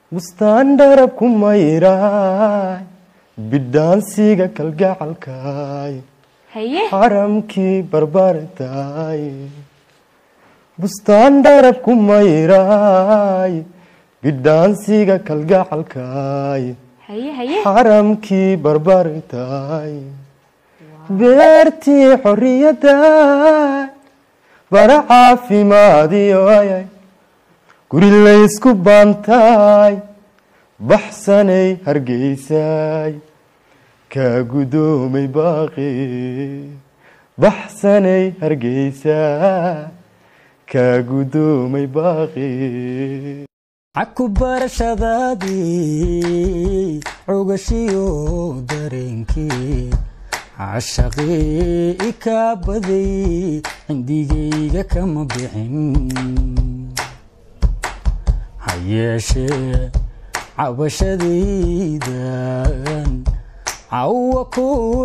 bustaan dharab ku mayraay bidhaansiga kalgacalkaay haye xaramkii barbartaay bustaan dharab ku mayraay bidhaansiga kalgacalkaay haye haye xaramkii barbartaay beertii xorriyadaay bara caafimaadiyoyay guri laysku baantaay baxsanay hargeysaay kaa gudoomay baaqi baxsanay hargeysaay kaa gudoomay baaqi caku barashadaadii cugashiyo dareenkii cashaqii ikaa baday cindigayga kama bixin ha yeeshee cabashadaydan cawa ku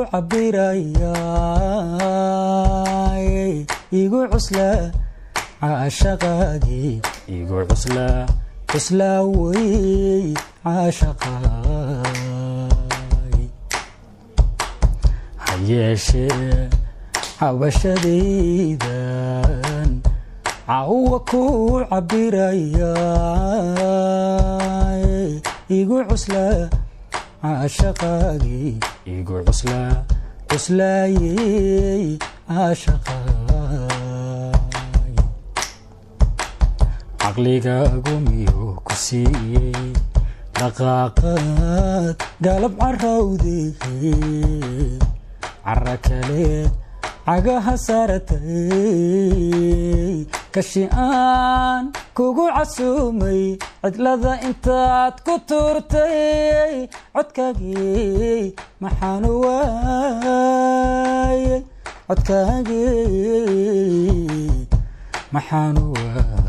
cabirayaay igu cusla caashaqaagii igu cusla cuslaa wey caashaqaay ha yeeshee cabashadaydan cawa ku cabirayaay igu cusla caashaqaagii igu cusla cuslaayey caashaqaay caqligaagu miyuu ku siiyey dhaqaaqaad galab carawdee cara kale cagaha saaratay kashi aan kugu casuumay cidlada intaad ku tuurtay codkaagii maxaanu waayey codkaagii maxaanu waayey